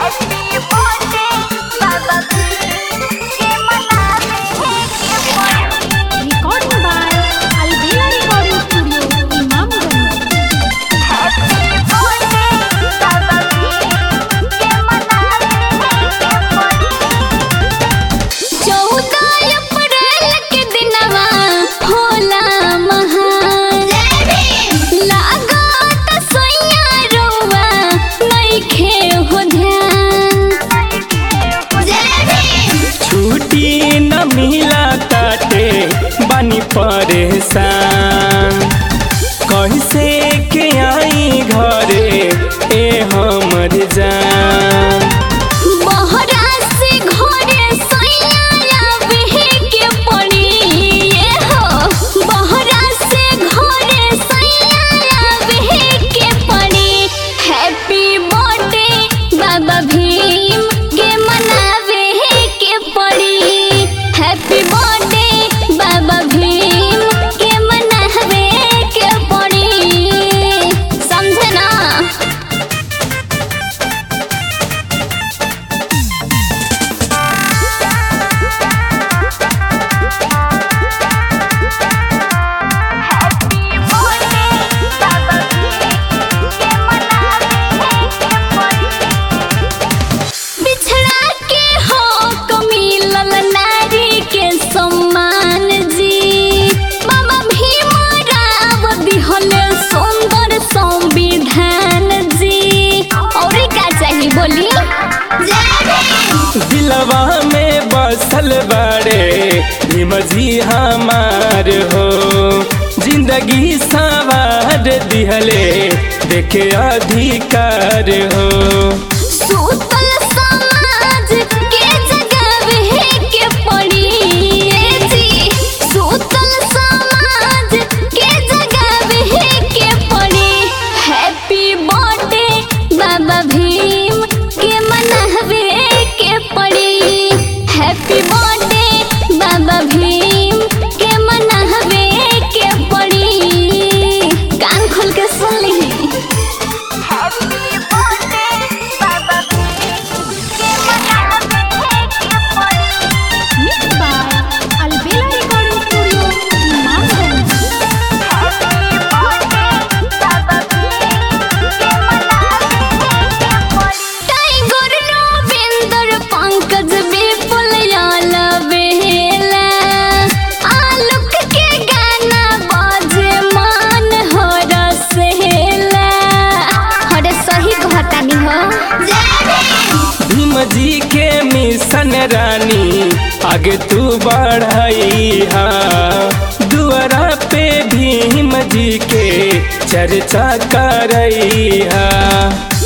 Recording by Albela Recording Studio, Imamganj. चौदह अप्रैल के दिनवा होला महान लागत सोइया रउआ नइखे हो ध्यान छुट्टी न मिला ताटे बनी परेशान कैसे के आई घरे ए हमर जान बहरा से घरे सोइया आवे के पड़ी ये हो बहरा से घरे सोइया आवे के पड़ी हैप्पी बर्थडे बाबा भीम के मनावे के पड़ी हैप्पी बर्थडे बाबा भीम के मनावे के पड़ी समझे ना बिछड़ा के हो कमिलल नारी के सम्मान जी बाबा भीम राव दिहल सुंदर संविधान जी और का चाहिए बोली दिलवा में बसल बड़े भीम जी हमार हो जिंदगी सवार दिहले देखे अधिकार हो सूतल समाज के जगावे के पड़ी ए जी सूतल समाज के जगावे के पड़ी हैप्पी बर्थडे बाबा भीम के मनावे के पड़ी हैप्पी बर्थडे बाबा भीम के मनावे के पड़ी कान खोल के सुन ली Mixed by Albela Recording Studio, Imamganj. Tiger Ravinder Pankaj Vipul याल बेला आलोक के गाना बाजे मान हो रसेला अरे सही कहतानी हो भीम जी के मिशन रानी आगे तू बढ़ाई हा दुआरा पे भीम जी के चर्चा करई हा